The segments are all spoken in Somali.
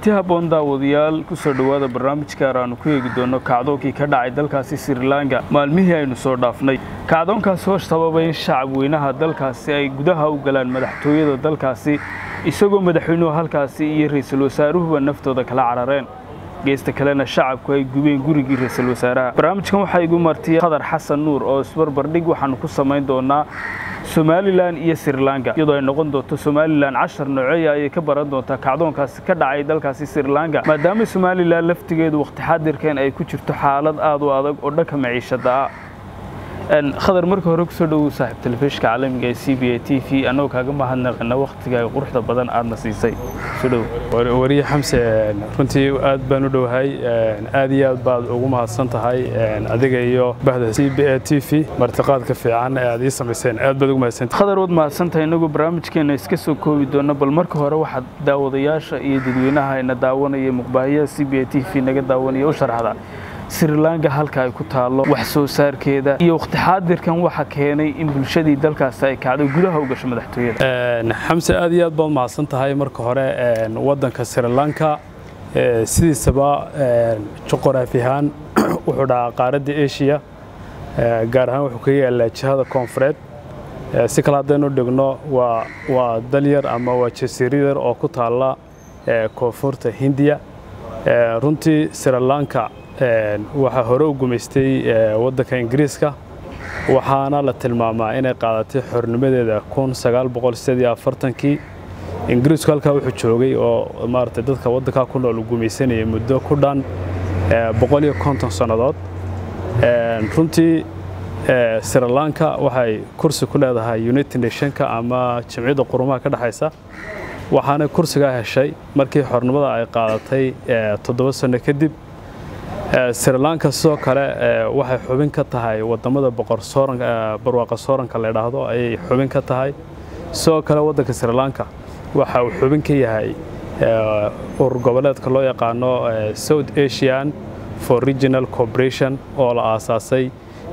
kulanti habboon daawadayaal kusoo dhowaada barnaamij gaar aanu ku eegi doono kacdoonkii ka dhacay dalkaasi srilanka maalmihii aynu soo dhaafnay kacdoonkaas oo sababay in shacab weynaha dalkaasi ay gudaha u galaan madaxtooyada dalkaasi isagoo madaxweynuhu halkaasi iyo ra-iisul wasaaruhuba naftooda kala carareen geesta kalena shacabku ay gubeen gurigii ra-iisul wasaaraha barnaamijkan waxaa igu martiyay khadar xasan nuur oo isbarbardhig waxaanu ku samayn doonaa somalilan iyo srilanka iyadoo ay noqon doonto somalilan cashar nooceeya ayay ka baran doontaa kacdoonkaasi ka dhacay dalkaasi srilanka maadaama somalilan laftigeedu wakhti xaadirkan ay ku jirto xaalad aad u adag oo dhanka maciishada ah khadar marka hore kusoo dhowow saaxiib telefishka caalamiga ee c b a t v annagoo kaaga mahadnaqina wakhtigaaga quruxda badan aadna siisay wariye xamse runtii aad baan u dhowahay aad iyo aad baad ugu mahadsan tahay adiga iyo bahda c b a t v martiqaadka fiican ee aad ii samayseen aad baad ugu mahadsantahay khadar waad mahadsantahay innagu barnaamijkeena iska soo koobi doona bal marka hore waxaad daawadayaasha iyo dadweynaha ina daawanaya muqbaahiyaha c b a t v naga daawanaya u sharxda srilanka halka ay ku taallo wax soo saarkeeda iyo wakhti xaadirkan waxa keenay in bulshadii dalkaasi ay kacdo gudaha u gasho madaxtooyada xamse aad iyo aad baad mahadsan tahay marka hore waddanka srilanka sidiisaba juqraafi ahaan wuxuu dhahaa qaaradda eshiya gaar ahaan wuxuu ka yaalaa jihada koonfureed si kale haddaynu dhigno waa dal yar ama waa jasiiro yar oo ku taalla koonfurta hindiya runtii srilanka waxaa hore u gumaystay waddanka ingiriiska waxaana la tilmaamaa inay qaadatay xornimadeeda kii ingiriisku halkaa wuxuu joogay oo maarata dadka waddankaa ku nool gumaysanayay muddo ku dhan sannadood runtii srilanka waxay kursi ku leedahay united nationka ama jamciyadda qurumaha ka dhexaysa waxaana kursigaa heshay markii xornimada ay qaadatay toddoba sanno kadib srilanka sidoo kale waxay xubin ka tahay wadamada barwaaqa sooranka la dhaahdo ayay xubin ka tahay sidoo kale waddanka srilanka waxa uu xubin ka yahay urur goboleedka loo yaqaano south asian for regional corporation oo la aasaasay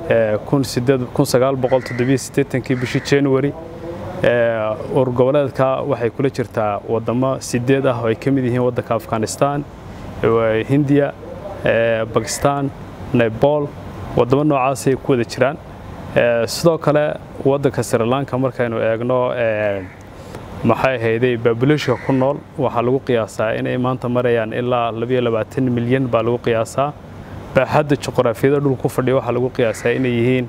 kii bishii january urur goboleedka waxay kula jirtaa wadamo sideed ah oo ay ka mid yihiin waddanka afghanistan hindiya bakistan nebol waddamo noocaasay ku wada jiraan sidoo kale waddanka srilanka markaynu eegno maxay ahayday baabuleshka ku nool waxaa lagu qiyaasaa inay maanta marayaan ilaa milyan baa lagu qiyaasaa baaxadda juqraafiyada dhul ku fadhiya waxaa lagu qiyaasaa inay yihiin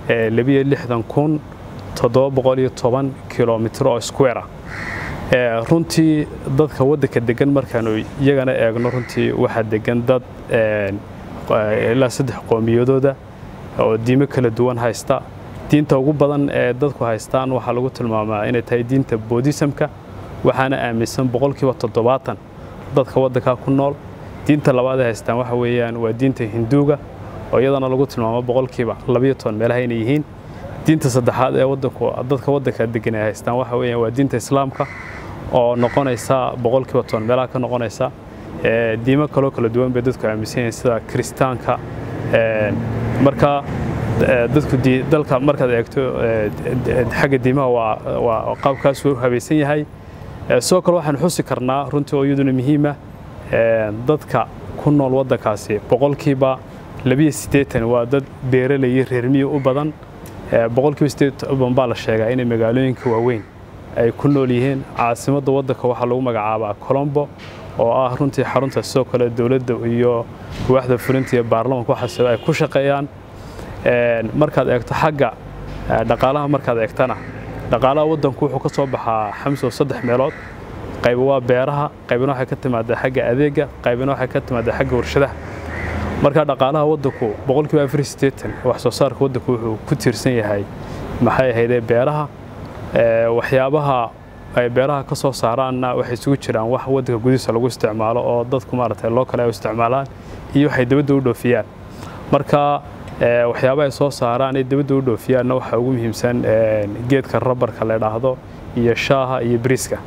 kilomitr oo square ah runtii dadka waddanka degan markaanu iyagana eegno runtii waxaa degan dad ilaa saddex qoomiyadooda oo diimo kala duwan haysta diinta ugu badan ee dadku haystaan waxaa lagu tilmaamaa inay tahay diinta boodisamka waxaana aaminsan boqolkiiba toddobaatan dadka waddankaa ku nool diinta labaad ay haystaan waxa weeyaan waa diinta hinduuga oo iyadana lagu tilmaamo boqolkiiba labayo toban meelaha inay yihiin diinta saddexaad ee wadanku dadka waddanka degan ay haystaan waxa weeyaan waa diinta islaamka oo noqonaysa boqolkiiba toban meelaha ka noqonaysa diimo kaloo kala duwan bay dadku aaminsan yihiin sida kiristaanka marka dadku dalka markaad eegto xagga diimaha waa qaabkaasuu habaysan yahay sidoo kale waxaan xusi karnaa runtii oo iyaduna muhiima dadka ku nool waddankaasi boqolkiiba labiyo siddeetan waa dad beeralayi reermiyi u badan boqolkiiba siddeetan baa la sheegaa inay magaalooyinka waaweyn ay ku nool yihiin caasimadda waddanka waxaa lagu magacaabaa colombo oo ah runtii xarunta sidoo kale dowladda iyo waaxda fulinta iyo baarlamanka waxaas ay ku shaqeeyaan markaad eegto xagga dhaqaalaha markaad eegtana dhaqaalaha waddanku wuxuu ka soo baxaa xamsow saddex meelood qayba waa beeraha qaybina waxay ka timaadaa xagga adeega qaybina waxay ka timaadaa xagga warshadaha marka dhaqaalaha waddanku boqolkiiba afar sideetan wax soo saarka waddanku wuxuu ku tiirsan yahay maxay ahaydee beeraha waxyaabaha ay beeraha ka soo saaraanna waxay isugu jiraan wax waddanka gudihiisa lagu isticmaalo oo dadku maaragtay loo kale ay isticmaalaan iyo waxay dibadda u dhoofiyaan marka waxyaaba ay soo saaraan ay dibadda u dhoofiyaanna waxaa ugu muhiimsan geedka rabarka la dhaahdo iyo shaaha iyo bariiska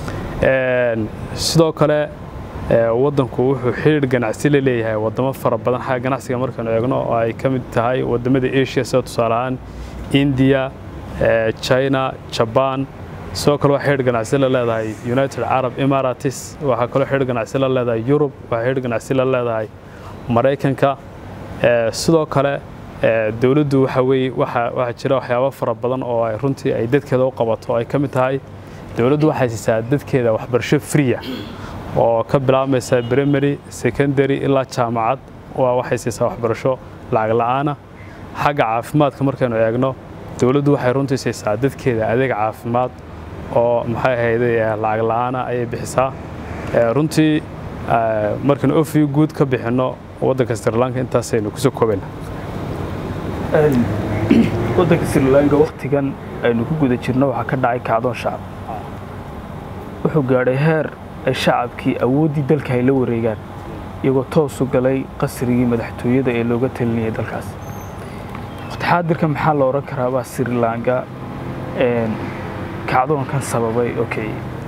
sidoo kale waddanku wuxuu xidhiir ganacsi la leeyahay waddamo fara badan xagga ganacsiga markaanu eegno oo ay ka mid tahay waddamada asia sida tusaale ahaan indiya china jabaan sidoo kale waxay xidh ganacsi la leedahay united arab emirates waxaa kaloo xidh ganacsi la leedahay yurub waxay xidh ganacsi la leedahay maraykanka sidoo kale dowladdu waxa weye waxaa jira waxyaabo fara badan oo ay runtii ay dadkeeda u qabato ay ka mid tahay dowladdu waxay siisaa dadkeeda waxbarasho friya oo ka bilaabmaysa primary secondary ilaa jaamacad waxay siisaa waxbarasho lacag la'aana xagga caafimaadka markaynu eegno dowladdu waxay runtii siisaa dadkeeda adeeg caafimaad oo maxay ahayde lacag la'aana ayay bixisaa runtii markaynu ofi guud ka bixinno waddanka sri lanka intaasaynu kusoo koobayna waddanka sri lanka wakhtigan aynu ku guda jirno waxaa ka dhacay kacdoon shacab wuxuu gaadhay heer ay shacabkii awooddii dalka ay la wareegaan iyagoo toosu galay qasrigii madaxtooyada ee looga talinayay dalkaas waqtixaadirka maxaa la odhan karaabaa sri lanka kacdoonkan sababay okay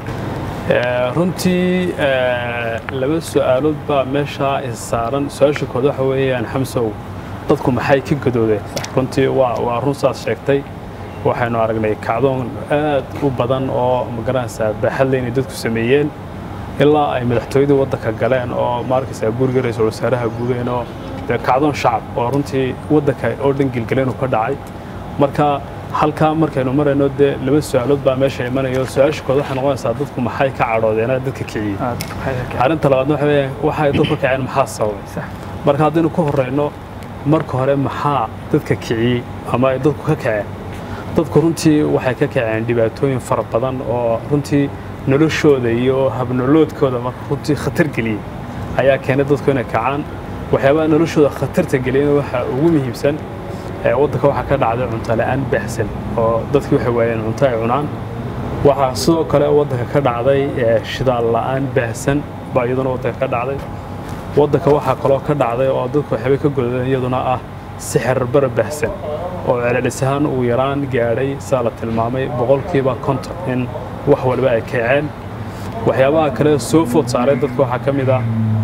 runtii laba su-aalood baa meeshaa issaaran su-aasha kood waxa weeyaan xamsow dadku maxay ka gadoodeen runtii waa run saas sheegtay waxaynu aragnay kacdoon aad u badan oo magaranaysaa baaxadle inay dadku sameeyeen ilaa ay madaxtooyadii waddanka galeen oo maarkaysaa guriga ra-iisul wasaaraha gudeen oo dee kacdoon shacab oo runtii waddanka oo dhan gilgaleen uu ka dhacay marka halkaa markaynu marayno dee laba su-aalood baa meesha imanayo su-aasha kood waxay noqonaysaa dadku maxay ka cadhoodeen dadka kiciyey arrinta labaadna waxa weeye waxay dadku kaceen maxaa sababay marka haddaynu ku horrayno marka hore maxaa dadka kiciyey ama ay dadku ka kaceen dadku runtii waxay ka kaceen dhibaatooyin fara badan oo runtii noloshooda iyo habnoloodkooda marka runtii khatar geliyey ayaa keenay dadku inay kacaan waxyaabaha noloshooda khatarta geliyana waxaa ugu muhiimsan waddanka waxaa ka dhacday cunto la'aan baahsan oo dadkii waxay waayeen cunto ay cunaan waxaa sidoo kale waddanka ka dhacday shidaal la'aan baahsan baa iyaduna waddanka ka dhacday waddanka waxaa kaloo ka dhacday oo dadku waxyaabay ka godadeen iyaduna ah sixir bara baahsan oo celcelis ahaan uu yaraan gaadhay saa la tilmaamay boqolkiiba konton in wax walba ay kaceen waxyaabaha kale soo food saaray dadka waxaa ka mid ah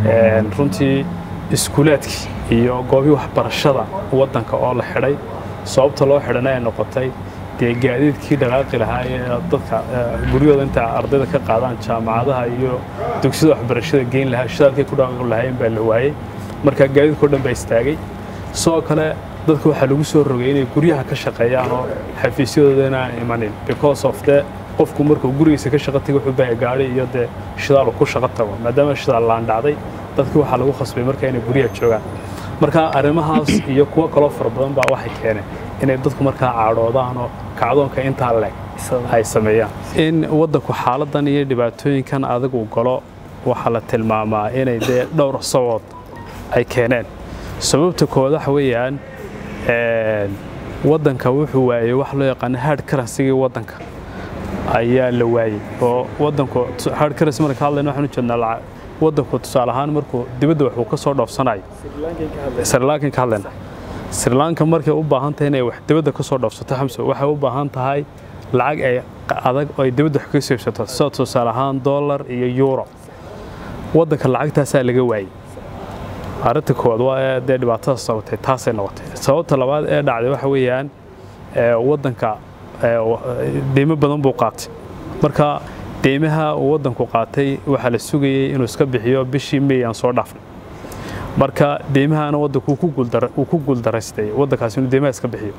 runtii iskuulaadkii iyo goobii waxbarashada waddanka oo la xidhay sababta loo xidhana ay noqotay dee gaadiidkii dhaqaaqi lahaa ee dadka guryahooda inta ardayda ka qaadaan jaamacadaha iyo dugsiyada waxbarashada geyn lahaa shidaalkay ku dhaqaaqi lahaayeen baa la waayey marka gaadiidkao dhan baa istaagay sidoo kale dadka waxaa lagu soo rogay inay guryaha ka shaqeeyaan oo xafiisyadooda inaan imanin because of the qofku markuu gurigiisa ka shaqo tagay wuxuu bahay gaari iyo dee shidaalu ku shaqo tago maadaama shidaal laan dhacday dadkii waxaa lagu khasbay marka inay guryaha joogaan marka arrimahaas iyo kuwo kaloo fara badan baa waxay keeneen inay dadku markaa caadhoodaan oo kacdoonka intaa leg ay sameeyaan in waddanku xaaladan iyo dhibaatooyinkan adag uu galo waxaa la tilmaamaa inay dee dhowr sabood ay keeneen sababta kood waxa weeyaan waddanka wuxuu waayey wax loo yaqaano hard currency-gii waddanka ayaa la waayey oo waddanku hard currency marka hadlayno waxaan u jeednaa waddanku tusaale ahaan markuu dibadda wax uu ka soo dhoofsanayo sri lankan ka hadlayna sri lanka markay u baahan tahay inay wax dibadda ka soo dhoofsato xamso waxay u baahan tahay lacag ay adag oo ay dibadda wax ka soo iibsato sida tusaale ahaan dollar iyo euro waddanka lacagtaasaa laga waayey arrinta koowaad waa dee dhibaatada sababtay taasay noqotay sababta labaad ee dhacday waxa weeyaan waddanka deymo badan buu qaatay marka deymaha uu waddanku qaatay waxaa la sugayey inuu iska bixiyo bishii may aan soo dhaafnay marka deymahana waddanku uu ku guuldaraystay waddankaasi inuu deymaha iska bixiyo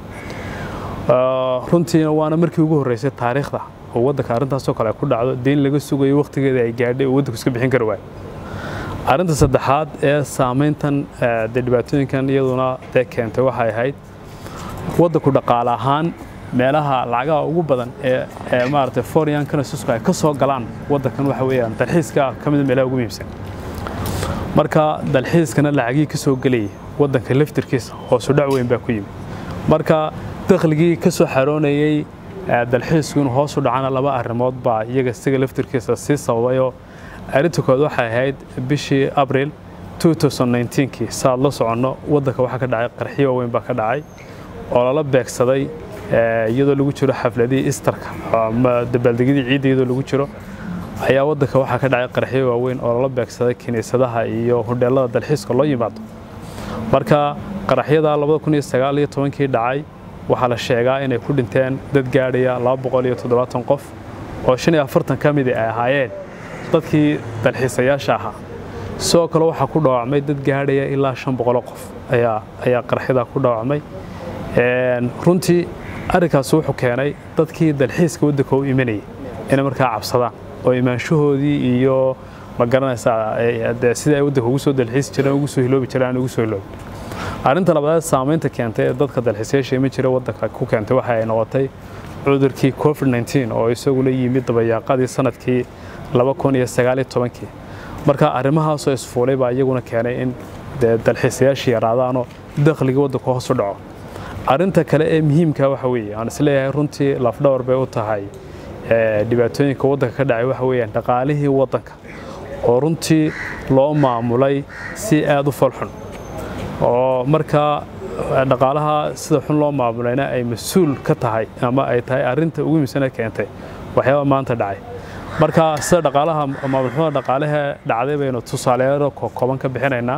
runtiina waana markii ugu horreysay taariikhda oo waddanka arrintaasoo kale ay ku dhacdo deyn laga sugayo wakhtigeeda ay gaadhay oo waddanku iska bixin kari waayo arrinta saddexaad ee saamayntan dee dhibaatooyinkan iyaduna dee keentay waxay ahayd waddanku dhaqaale ahaan meelaha lacagaha ugu badan ee maaragtay foreign currencies ay ka soo galaan waddankan waxa weeyaan dalxiiska ka mid meelaha ugu muhiimsan marka dalxiiskana lacagii ka soo gelayay waddanka laftirkiisa hoosu dhac weyn baa ku yimid marka dakhligii ka soo xaroonayey dalxiisku inuu hoos u dhacana laba arrimood baa iyaga isaga laftirkiisa sii sababayoo arrinta kood waxay ahayd bishii abril 2019kii saaad la soconno waddanka waxaa ka dhacay qarxiyo weyn baa ka dhacay oo lala beegsaday iyadoo lagu jiro xafladihii istarka ama dabaaldegyadii ciidda iyadoo lagu jiro ayaa waddanka waxaa ka dhacay qarxiyo waaweyn oo lala beegsaday kiniisadaha iyo hodheellada dalxiiska loo yimaado marka qaraxyada kii dhacay waxaa la sheegaa inay ku dhinteen dad gaadhaya qof oo shan iyo afartan ka midi ay ahaayeen dadkii dalxiisayaasha ahaa sidoo kale waxaa ku dhaawacmay dad gaadhaya ilaa shan boqoloo qof ayaa ayaa qarxida ku dhaawacmay runtii arrinkaas wuxuu keenay dadkii dalxiiska waddanka u imanayay inay markaa cabsadaan oo imaanshahoodii iyo ma garanaysaa sidai ay waddanka ugu soo dalxiisi jireen ugu soo hiloobi jireen aan ugu soo hiloobin arrinta labaad saamaynta keentay ee dadka dalxiisayaasha iman jira waddanka ku keentay waxa ay noqotay cudurkii covid 19 oo isaguna yimid dabayaaqadii sanadkii laba kun iyo sagaal iyo tobankii marka arrimahaasoo isfuulay baa iyaguna keenay in dee dalxiisayaashii yaraadaanoo dakhligii waddanku hoos u dhaco arrinta kale ee muhiimka waxa weeye aan isleeyahay runtii lafdhawar bay u tahay dhibaatooyinka waddanka ka dhacay waxa weeyaan dhaqaalihii waddanka oo runtii loo maamulay si aad u falxun oo markaa dhaqaalaha sida xun loo maamulayna ay mas-uul ka tahay ama ay tahay arrinta ugu muhiimsana keentay waxyaaba maanta dhacay marka sida dhaqaalaha maamulxumada dhaqaalaha dhacday baynu tusaaleyaalo kooban ka bixinaynaa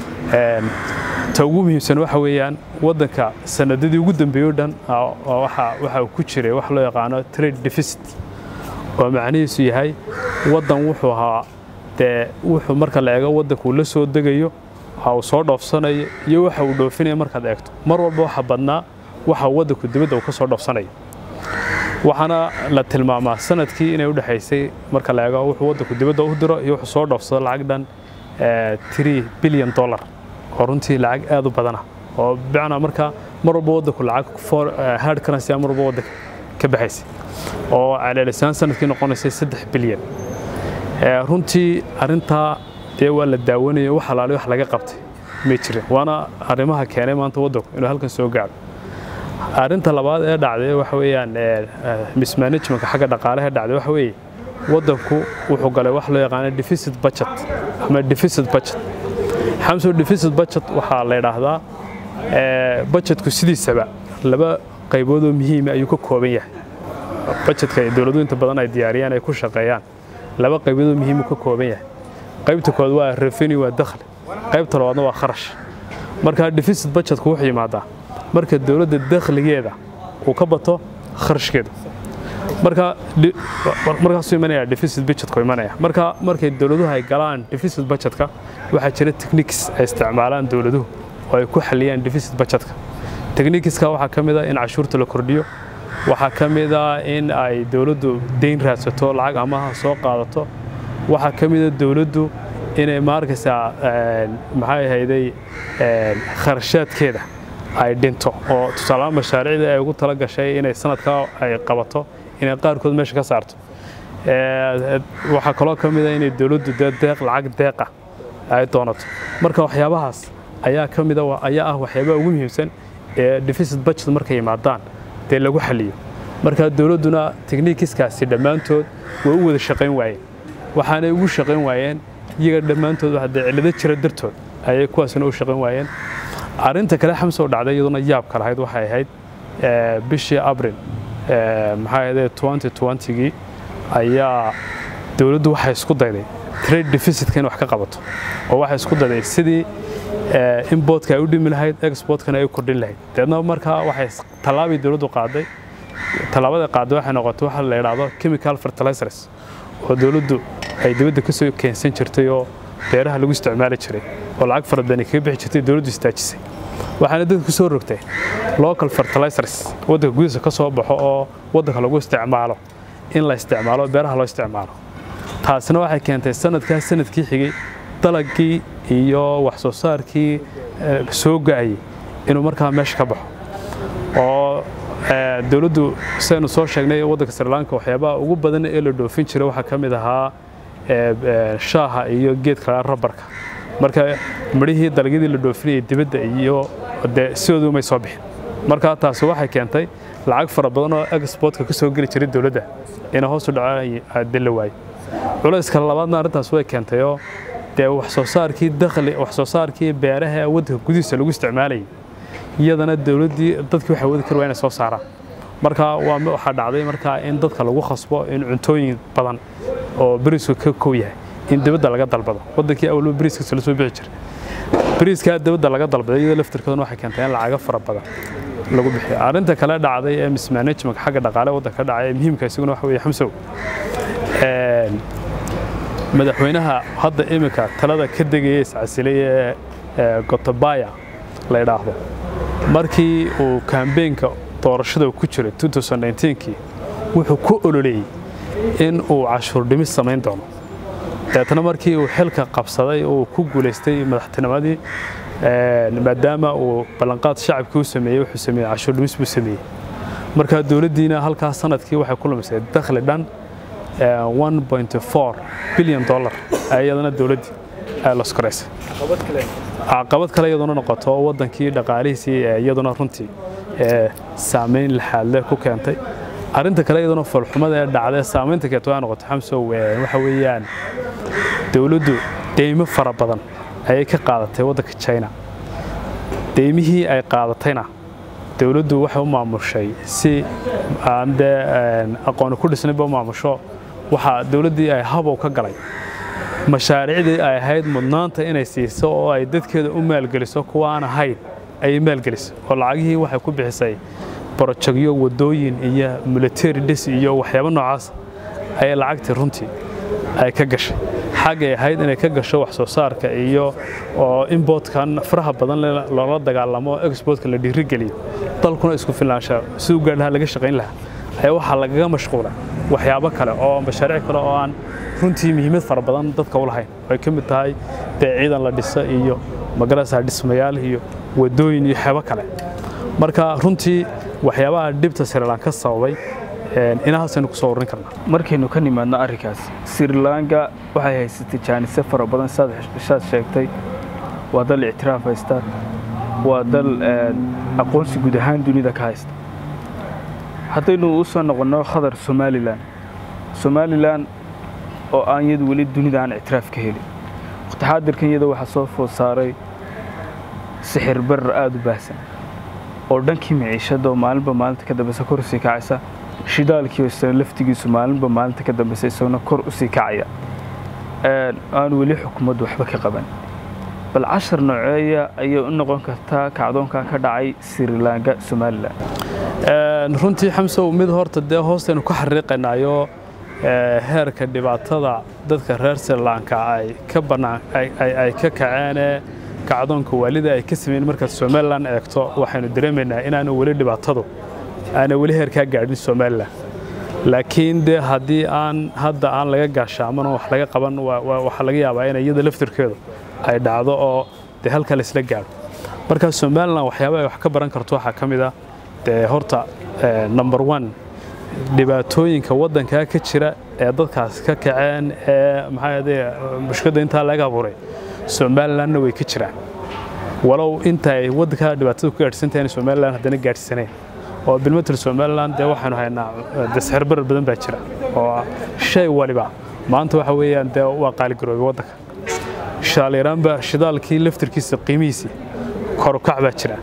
ta ugu muhiimsan waxa weeyaan waddanka sanadadii ugu dambeeyey o dhan waxa uu ku jiray wax loo yaqaano trade deficit oo macnihiisu yahay waddan wuxuu ahaa dee wuxuu marka la eego waddanka uu la soo degayo waxa uu soo dhoofsanayo iyo waxa uu dhoofinaya markaad eegto mar walba waxa badnaa waxa waddanku dibadda uu ka soo dhoofsanayo waxaana la tilmaamaa sanadkii inay u dhexaysay marka la eego wuxuu waddanku dibadda u diro iyo wuxuu soo dhoofsado lacag dhan three billion dollar oo runtii lacag aad u badana oo bicnaa marka mar walba waddanku lacag hard currency mar walba waddanka ka baxaysay oo caleelisaan sanadkii noqonaysay saddex bilyan runtii arrintaa dee waa la daawanaya wax alaali wax laga qabtay may jirin waana arrimaha keenay maanta waddanku inuu halkan soo gaadho arrinta labaad ee dhacday waxa weeyaan mismanagementka xagga dhaqaalaha dhacday waxa weeye waddanku wuxuu galay wax loo yaqaano deficit budget ama deficit budget xamso deficit budget waxaa la yidhaahdaa budgetku sidiisaba laba qayboodoo muhiima ayuu ka kooban yahay budgetka dowladuhu inta badan ay diyaariyaan ay ku shaqeeyaan laba qayboodoo muhiimu ka kooban yahay qaybta kood waa revenue waa dakhli qaybta labaadna waa kharash marka deficit budgetku wuxuu yimaadaa marka dowladda dakhligeeda uu ka bato kharashkeeda marka markaasuu imanaya deficit budgetku imanaya marka markay dowladuhu ay galaan deficit budgetka waxaa jira techniques ay isticmaalaan dowladuhu oo ay ku xaliyaan deficit budgetka techniqueska waxaa ka mid ah in cashuurta la kordhiyo waxaa ka mid ah in ay dowladdu deyn raadsato lacag amaha soo qaadato waxaa ka mid a dowladdu inay maarkaysaa maxay ahayday kharashaadkeeda ay dhinto oo tusaalahaan mashaariicdii ay ugu tala gashay inay sanadkaa ay qabato inay qaarkood meesha ka saarto waxaa kaloo ka mid a inay dowladdu dee deeq lacag deeqa ay doonato marka waxyaabahaas ayaa ka mid ayaa ah waxyaabaha ugu muhiimsan ee deficit budget markay yimaadaan dee lagu xaliyo marka dowladduna technikiskaasi dhammaantood way u wada shaqayn waayeen waxaanay ugu shaqayn waayeen iyaga dhammaantood dee cillado jira dartood ayay kuwaasina u shaqayn waayeen arrinta kale xamsoo dhacday iyaduna yaabka lahayd waxay ahayd bishii abril maxaa ahayde twenty twentygii ayaa dowladdu waxay isku dayday trade deficitka in wax ka qabato oo waxay isku dayday sidii importka ay u dhimi lahayd exportkana ay u kordhin lahayd deedna markaa waxay tallaabii dowladdu qaaday tallaabada qaaday waxay noqotay waxa la yidhaahdo chemical fertilizers oo dowladdu ay dibadda ka soo keensan jirtay oo beeraha lagu isticmaali jiray oo lacag fara badani kaga bixi jirtay dowladdu istaajisay waxaana dadka ku soo rogtay local fertilizers waddanka gudihiisa ka soo baxo oo waddanka lagu isticmaalo in la isticmaalo beeraha loo isticmaalo taasina waxay keentay sanadkaas sanadkii xigay dalagii iyo wax soo saarkii soo ga'ayay inuu markaa meesha ka baxo oo dowladdu sidaynu soo sheegnay waddanka sri lanka waxyaabaha ugu badan ee la dhoofin jiray waxaa ka mid ahaa shaaha iyo geedka rabarka marka midhihii dalagyadii la dhoofinayay dibadda iyo dee sidoodu may soo bixin marka taasi waxay keentay lacag fara badan oo exportka ka soo geli jiray dowladda ina hoos u dhaco dilla waayo culayska labaadna arrintaas way keentay oo dee wax soo saarkii dakhli wax soo saarkii beeraha waddanka gudihiisa lagu isticmaalayay iyadana dowladdii dadkii waxay wadi kari waa inay soo saaraan marka waa waxaa dhacday markaa in dadka lagu khasbo in cuntooyin badan oo beriisku ka kow yahay in dibadda laga dalbado waddankii awalba beriiskiisa la soo bixi jiray beriiskaa dibadda laga dalbaday iyadoo laftirkoodana waxay keentay in lacaga fara badan lagu bixiyo arrinta kale dhacday ee mismanagement xagga dhaqaale waddanka ka dhacay ee muhiimka isaguna waxa weeye xamsow madaxweynaha hadda iminka talada ka degaya iscasilay ee gotabaya la idhaahdo markii uu kambeenka doorashada ku jiray kii wuxuu ku ololeeyey in uu cashuur dhimis samayn doono deetna markii uu xilka qabsaday uu ku guulaystay madaxtinimadii maadaama uu ballanqaad shacabkii u sameeyey wuxuu sameeyey cashuur dhimis buu sameeyey marka dowladdiina halkaas sanadkii waxay ku lumisay dakhli dhan bilyan dollar iyadana dowladdii ay loskoraysay caqabad kale iyaduna noqoto waddankii dhaqaalihiisii iyaduna runtii saamayn laxaadle ku keentay arrinta kale iyaduna foolxumada ee dhacday saamaynta keento waa noqoto xamsow waxa weeyaan dowladdu deymo fara badan ayay ka qaadatay waddanka china deymihii ay qaadatayna dowladdu waxay u maamushay si aan dee aqooni ku dhisnayba u maamusho waxaa dowladdii ay habow ka galay mashaariicdii ay ahayd mudnaanta inay siiso oo ay dadkeeda u maalgeliso kuwa aan ahayn ayay maalgelisay oo lacagihii waxay ku bixisay borojegyo waddooyin iyo military dhis iyo waxyaabo noocaas ayay lacagtii runtii ay ka gashay xaggay ahayd inay ka gasho wax soo saarka iyo oo importkan faraha badan loola dagaalamo exportka la dhiirigeliyo dalkuna isku filnaansha siduu gaadhaha laga shaqayn lahaa ayaa waxaa lagaga mashquulay waxyaabo kale oo mashaariic kale oo aan runtii muhiimad fara badan dadka u lahayn ay ka mid tahay dee ciidan la dhisa iyo magarasa dhismayaal iyo waddooyin iyo waxyaabo kale marka runtii waxyaabaha dhibta srilan ka sababay inahaasaynu ku soo ururin karnaa markaynu ka nimaadno arrinkaas srilanka waxay haysatay jaanise fara badan saad sheegtay waa dal ictiraaf haysta waa dal aqoonsi guud ahaan dunida ka haysta haddaynu u soo noqonno khadar somalilan somalilan oo aan iyadu weli dunida aan ictiraaf ka helin waqtixaadirkan iyada waxaa soo food saaray sixir barar aada u baahsan oo dhankii miciishada oo maalinba maalinta ka dambeysa kor usii kacaysa shidaalkii isna laftigiisu maalinba maalinta ka dambeysa isaguna kor usii kacaya aan weli xukuumaddu waxba ka qaban bal cashar nooceeya ayay u noqon kartaa kacdoonka ka dhacay srilanka somalilan runtii xamsow mid horta dee hoostaynu ku xariiqaynaayo heerka dhibaatada dadka reer srilanka ay ka bannaan ay ka kaceenee kacdoonka waalida ay ka sameeyeen markaad somalilan eegto waxaynu dareemaynaa inaanu weli dhibaatadu aana weli heerkaa gaadhin somalilan laakiin dee haddii aan hadda aan laga gaashaaman oo wax laga qaban waxaa laga yaabaa in iyada laftirkeedu ay dhacdo oo dee halka laysla gaadho marka somalilan waxyaaba ay wax ka baran karto waxaa ka mid ah dee horta number one dhibaatooyinka waddankaa ka jira ee dadkaas ka kaceen ee maxaa mushkiladda intaa laga abuuray somalilanna way ka jiraan walow inta ay waddankaa dhibaatada ku gaadhsantahay in somalilan haddana gaadhsaneen oo bilmatel somalilan dee waxaanu haynaa dasxir barar badan baa jira oo shay waliba maanta waxa weeyaan dee waa qaaligaroobay waddanka shaaliiraanba shidaalkii laftirkiisa qiimihiisii korukac baa jira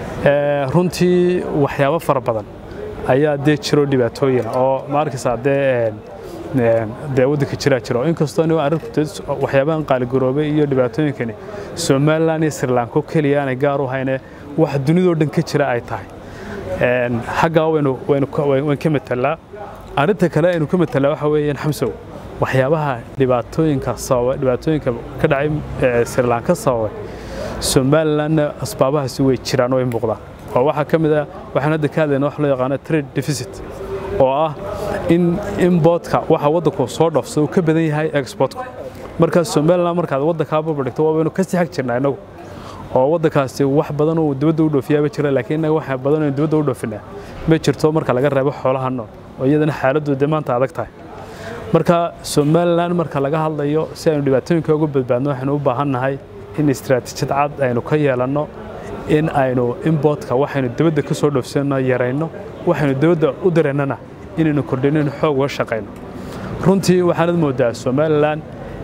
runtii waxyaabo fara badan ayaa dee jiro dhibaatooyina oo ma arkaysaa dee dee waddanka jiraa jiro inkastoo ni arrintu waxyaabahan qaaligaroobay iyo dhibaatooyinkani somalilan iyo srilanko keliya aanay gaar u hayne wax dunidoo dhan ka jira ay tahay xaggaa waynu waynu ka matelaa arrinta kale aynu ka matelaa waxa weeyaan xamsow waxyaabaha dhibaatooyinka sababay dhibaatooyinka ka dhacay srilanka sababay somalilanna asbaabahaasi way jiraan oo ay muuqdaan oo waxaa ka mid ah waxaan hadda ka hadlayna wax loo yaqaano trade deficit oo ah in importka waxa waddanku soo dhoofsado uu ka badan yahay exportku markaas somaliland markaad waddankaa barbardhigto waa baynu kasii xag jirnaa innagu oo waddankaasi wax badan uu dibadda u dhoofiyaaba jira laakiin innaga wax badan oo dibadda u dhoofinaa ma jirto marka laga reebo xoolaha nool oo iyadana xaaladdu dee maanta adag tahay marka somaliland marka laga hadlayo si aynu dhibaatooyinka uga badbaadno waxaynu u baahan nahay in istiraatiijiyad cad aynu ka yeelanno in aynu importka waxaynu dibadda ka soo dhoofsanno yarayno waxaynu dibadda u dareennana inaynu kordhino in xoog uga shaqayno runtii waxaanad moodaa somalilan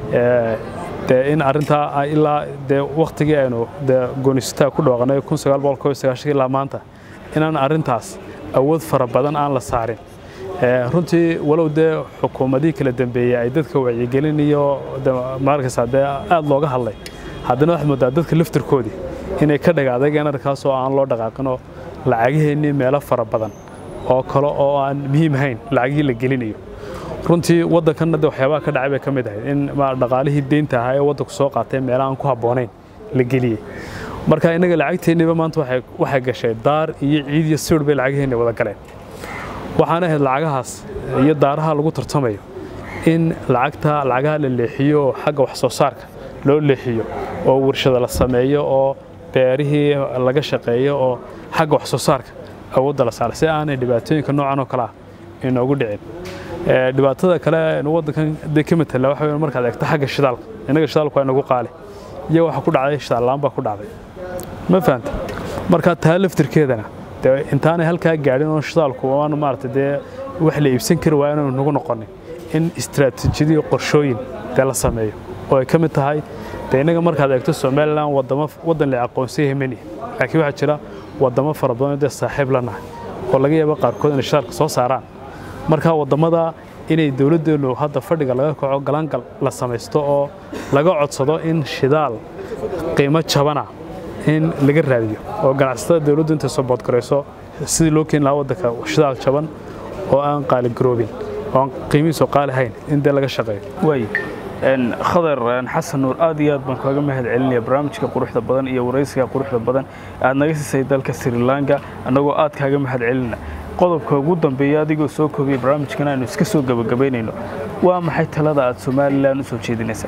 dee in arrintaa ilaa dee wakhtigii aynu dee goonistaa ku dhawaaqnay ilaa maanta inaan arrintaas awood fara badan aan la saarin runtii walow dee xukuumadihii kala dambeeyey ay dadka wacyigelin iyo maarkaysaa dee aad looga hadlay haddana waxaad moodaa dadka laftirkoodii inay ka dhaga adageen arkaas oo aan loo dhaqaaqinoo lacagaheennii meelo fara badan oo kale oo aan muhiim ahayn lacagihii la gelinayo runtii waddankanna de waxyaabaha ka dhacay bay ka mid ahayd in dhaqaalihii deynta ahaa ee waddanku soo qaatay meelaha aan ku habboonayn la geliyey marka innaga lacagteenniiba maanta waxay gashay daar iyo ciid iyo siwir bay lacagaheenni wada galeen waxaana ahayd lacagahaas iyo daaraha lagu tartamayo in lacagta lacagaha la leexiyo oo xagga wax soo saarka loo leexiyo oo warshada la sameeyo oo beerihii laga shaqeeyo oo xagga wax soo saarka awoodda la saara si aanay dhibaatooyinka noocan oo kale ah inoogu dhicin dhibaatada kale waddankan dee ka matala waxa weeye markaad eegto xagga shidaalka innaga shidaalku waa inagu qaali iyo waxa ku dhacday shidaallaan baa ku dhacday ma fahanta marka taa laftirkeedana dee intaanay halkaa gaadhin oo shidaalku waanu maarata dee wax la iibsan kari waa inaanu nagu noqonin in istiraatiijiyadiyo qorshooyin dee la sameeyo oo ay ka mid tahay dee innaga markaad eegto somalilan wadamo waddan la aqoonsan yahay mani laakiin waxaa jira wadamo fara badan dee saaxiib la nahay oo laga yaabo qaarkood inay shidaalka soo saaraan marka waddamada inay dowladdeenu hadda fadhiga laga kaco galangal la samaysto oo laga codsado in shidaal qiimo jabana in laga raadiyo oo ganacsatada dowladdu intay soo boodgarayso sidii loo keeni lahaa waddanka shidaal jaban oo aan qaaligaroobin oo aan qiimihiisu qaali hayn in dee laga shaqeeyo waay khadar xasan nuur aad iyo aad baan kaaga mahad celinaya barnaamijka quruxda badan iyo waraysiga quruxda badan aad naga siisay dalka sri lanka annagoo aad kaaga mahad celina qodobka ugu dambeeya adigoo soo koobiyey barnaamijkan aynu iska soo gebagabaynayno waa maxay talada aad somalilan u soo jeedinaysaa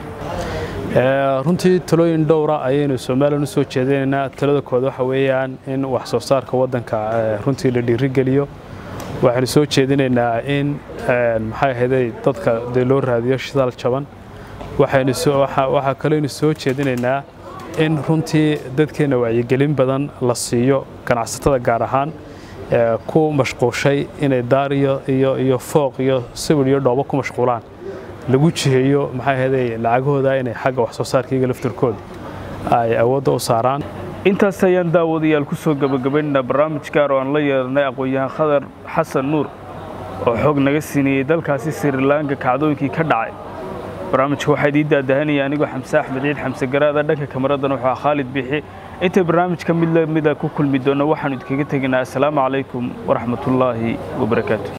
runtii talooyin dhowra ayaynu somalilan u soo jeedinaynaa talada kood waxa weeyaan in wax soo saarka waddanka runtii la dhiirigeliyo waxaynu soo jeedinaynaa in maxay ahaydey dadka dee loo raadiyo shidaal jaban waxaa kaleynu soo jeedinaynaa in runtii dadkeenna wacyigelin badan la siiyo ganacsatada gaar ahaan ku mashquushay inay daar iyo fooq iyo sawir iyo dhoobo ku mashquulaan lagu jiheeyo maxay ahaydey lacagahooda inay xagga wax soo saarkaiga laftirkooda ay awoodda u saaraan intaas ayaan daawadayaal ku soo gebagabaynaynaa barnaamij gaar oo aan la yeelanay aqoon-yahan khadar xasan nuur oo xoog naga siinayey dalkaasi sri lanka kacdooyinkii ka dhacay barnaamijka waxaa idiin daadahanaya anigoo xamse axmed ciid xamse garaada dhanka kamaradan wuxuu ah khaalid bixi intay barnaamijka mid lamida ku kulmi doonna waxaanu idinkaga tegaynaa assalaamu calaykum waraxmatullaahi wabarakaatu